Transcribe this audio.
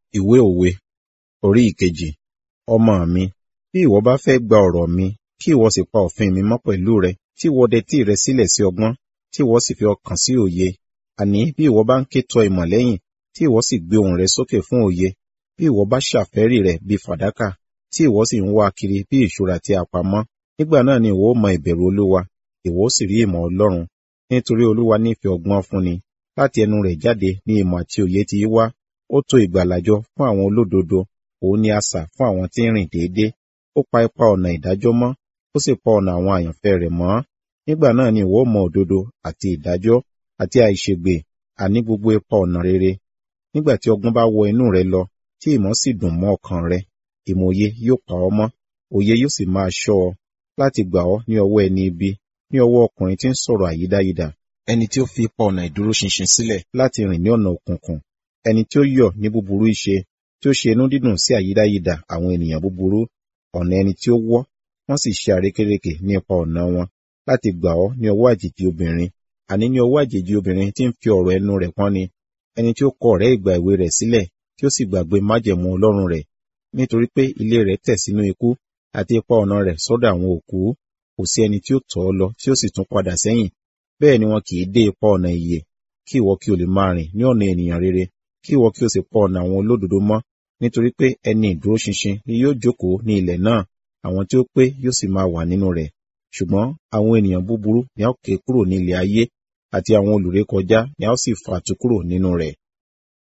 Ìwé òwe orí ìkejì. Ọmọ mi, bí ìwọ bá fẹ́ gba ọ̀rọ̀ mi, kí ìwọ sì pa òfin mi mọ́ pẹ̀lú rẹ, tí ìwọ dẹtí rẹ sílẹ̀ sí ọgbọ́n, tí ìwọ sì fi ọkàn sí òye. Àní bí ìwọ bá ń ké tọ ìmọ̀ lẹ́yìn, tí ìwọ sì gbé ohùn rẹ sókè fún òye, bí ìwọ bá ṣàfẹ́rí rẹ̀ bí fàdákà, tí ìwọ sì ń wá kiri bí ìṣúra tí a pamọ́, nígbà náà ni ìwọ ó mọ ìbẹ̀rù Olúwa, ìwọ ó sì rí ìmọ̀ Ọlọ́run. Nítorí Olúwa nífẹ̀ẹ́ ọgbọ́n fúnni, láti ẹnu rẹ̀ jáde ní ìmọ̀ àti òye ti í wá. Ó tò ìgbàlàjọ fún àwọn olódodo, òun ni asà fún àwọn tí ń rìn déédé. Ó pa ipa ọ̀nà ìdájọ́ mọ́, ó sì pa ọ̀nà àwọn àyànfẹ́ rẹ̀ mọ́. Nígbà náà ni ìwọ ó mọ òdodo àti ìdájọ́ àti àìṣègbè, àní gbogbo ipa ọ̀nà rere. Nígbà tí ọgbọ́n bá wọ inú rẹ lọ, tí ìmọ̀ sì dùn mọ́ ọkàn rẹ, ìmòye yóò pa ọ́ mọ́, òye yóò sì máa ṣọ́ ọ, láti gbà ọ́ ní ọwọ́ ẹni ibi, ní ọwọ́ ọkùnrin tí ń sọ̀rọ̀ àyídáyidà, ẹni tí ó fi ipa ọ̀nà ìdúróṣinṣin sílẹ̀ láti rìn ní ọ̀nà òkùnkùn, ẹni tí ó yọ̀ ní búburú ìṣe, tí ó ṣe inú dídùn sí àyídáyidà àwọn ènìyàn búburú, ọ̀nà ẹni tí ó wọ́, wọ́n sì ṣe àrékérekè ní ipa ọ̀nà wọn, láti gbà ọ́ ní ọwọ́ àjèjì obìnrin, àní ní ọwọ́ àjèjì obìnrin tí ń fi ọ̀rọ̀ ẹnu rẹ̀ pọ́nni, ẹni tí ó kọ ọ̀rẹ́ ìgbà èwe rẹ̀ sílẹ̀, tí ó sì gbàgbé májẹ̀mú Ọlọ́run rẹ̀, nítorí pé ilé rẹ̀ tẹ̀ sínú ikú, àti ipa ọ̀nà rẹ̀ sọ́dọ̀ àwọn òkú. Kò sí ẹni tí ó tọ̀ ọ́ lọ tí ó sì tún padà sẹ́yìn, bẹ́ẹ̀ ni wọn kì í dé ipa ọ̀nà ìyè, kí ìwọ kí o lè máa rìn ní ọ̀nà ènìyàn rere, kí ìwọ kí o sì pa ọ̀nà àwọn olódodo mọ́, nítorí pé ẹni ìdúróṣinṣin ni yóò jókòó ní ilẹ̀ náà, àwọn tí ó pé yóò sì máa wà nínú rẹ̀. Ṣùgbọ́n àwọn ènìyàn búburú ni a ó ké kúrò ní ilẹ̀ ayé, àti àwọn olùrékọjá ni a ó sì fà tú kúrò nínú rẹ̀.